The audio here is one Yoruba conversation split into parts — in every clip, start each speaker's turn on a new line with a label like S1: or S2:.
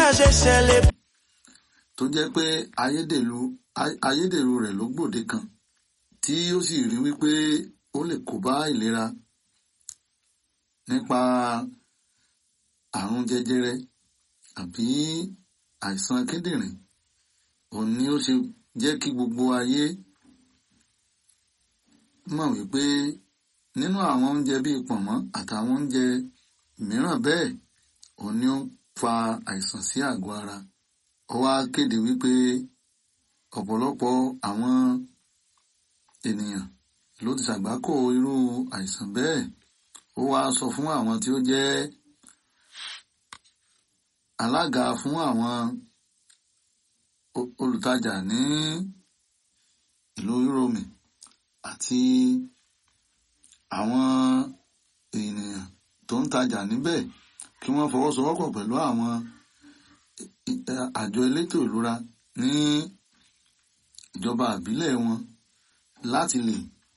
S1: ṣe ṣẹlẹ̀.
S2: tó jẹ́ pé ayédèrú ayédèrú rẹ̀ ló gbòde kan tí ó sì rí wípé ó lè kó bá ìlera nípa àrùn jẹjẹrẹ àbí àìsàn kíndìnrín òun ni ó ṣe jẹ́ kí gbogbo ayé mọ̀ wípé nínú àwọn oúnjẹ bíi pọ̀nmọ́ àtàwọn oúnjẹ mìíràn bẹ́ẹ̀ òun ni ó fa àìsàn sí àgọ́ ara ó wá kéde wípé ọ̀pọ̀lọpọ̀ àwọn ènìyàn ló ti ṣàgbákò irú àìsàn bẹ́ẹ̀ ó wá sọ fún àwọn tí ó jẹ́ alága fún àwọn olùtajà ní ìlú Yúróòmù àti àwọn ènìyàn tó ń tajà níbẹ̀ kí wọ́n fọwọ́sowọ́pọ̀ pẹ̀lú àwọn àjọ elétò ìlera ní ìjọba àbílẹ̀ wọn láti lè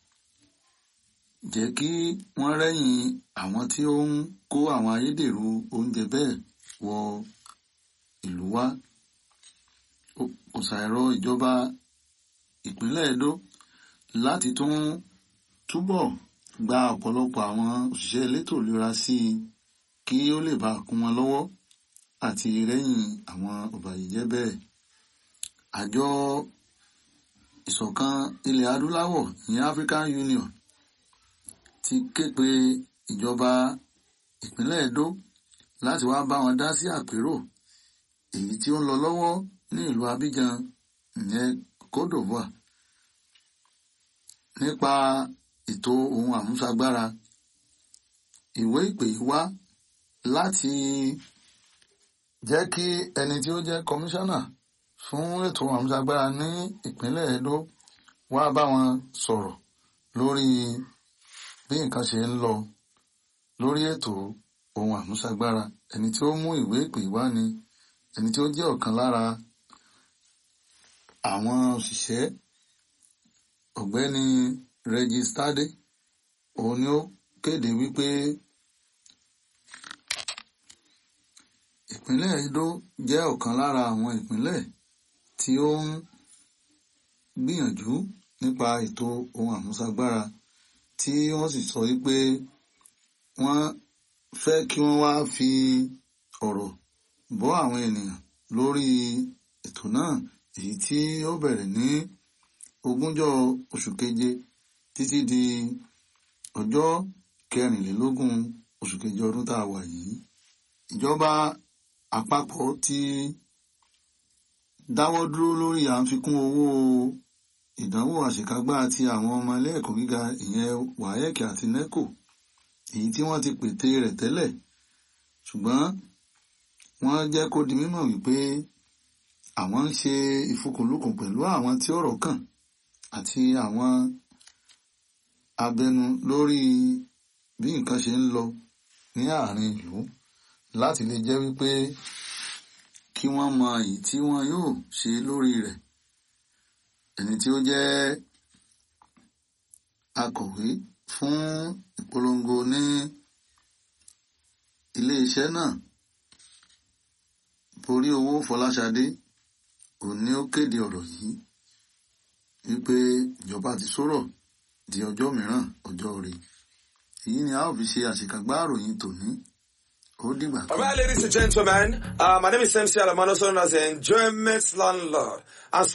S2: jẹ́ kí wọ́n rẹ́yìn àwọn tí ó ń kó àwọn ayédèrú oúnjẹ bẹ́ẹ̀ wọ ìlú wa kò ṣàìrọ ìjọba ìpínlẹ̀ Edo láti tún túbọ̀ gba ọ̀pọ̀lọpọ̀ àwọn òṣìṣẹ́ elétò ìlera sí i kí ó lè bá kún wọn lọ́wọ́ àti rẹ́yìn àwọn ọ̀bàyéjẹ́ bẹ́ẹ̀. àjọ ìṣọ̀kan ilẹ̀ adúláwọ̀ ìyẹn African Union ti ké pe ìjọba ìpínlẹ̀ Edo láti wá bá wọn dá sí àpérò èyí tí ó ń lọ lọ́wọ́ ní ìlú Abidjan ìyẹn Côte d'Ivoire nípa ètò ohun àmúṣagbára ìwé ìpè wá láti jẹ́ kí ẹni tí ó jẹ́ kọmíṣánná fún ètò àmúṣagbára ní ìpínlẹ̀ Edo wá bá wọn sọ̀rọ̀ lórí bí nǹkan ṣe ń lọ lórí ètò ohun àmúṣagbára ẹni tí ó mú ìwé ìpè wá ni ẹni tí ó jẹ́ ọ̀kan lára àwọn òṣìṣẹ́ ọ̀gbẹ́ni Regis Tade òun ni ó kéde wípé ìpínlẹ̀ Edo jẹ́ ọ̀kan lára àwọn ìpínlẹ̀ tí ó ń gbìyànjú nípa ètò ohun àmúṣagbára tí wọ́n sì sọ wípé wọ́n fẹ́ kí wọ́n wá fi ọ̀rọ̀ bọ́ àwọn ènìyàn lórí ètò náà èyí tí ó bẹ̀rẹ̀ ní ogúnjọ́ oṣù keje títí di ọjọ́ kẹrìnlélógún oṣù keje ọdún tá a wà yìí ìjọba àpapọ̀ ti dáwọ́ dúró lórí à ń fikún owó ìdánwò àṣekágbá ti àwọn ọmọ ilé ẹ̀kọ́ gíga ìyẹn WAEC àti NECO èyí tí wọ́n ti pète rẹ̀ tẹ́lẹ̀ ṣùgbọ́n wọ́n jẹ́ kó di mímọ̀ wípé àwọn ń ṣe ìfikùnlukùn pẹ̀lú àwọn tí ọ̀rọ̀ kàn àti àwọn abẹnu lórí bí nǹkan ṣe ń lọ ní àárín ìlú láti lè jẹ́ wípé kí wọ́n mọ èyí tí wọ́n yóò ṣe lórí rẹ̀ ẹni tí ó jẹ́ akọ̀wé fún ìpolongo ní iléeṣẹ́ náà borí owó Fọláṣadé òun ni ó kéde ọ̀rọ̀ yìí wípé ìjọba ti sọ̀rọ̀ di ọjọ́ mìíràn ọjọ́ rẹ̀ èyí ni a ó fi ṣe àṣekágbá àròyìn tòní ó dìgbà
S3: All right, ladies and gentlemen, uh, my name is MC Alamano, known as the Enjoyment Landlord. And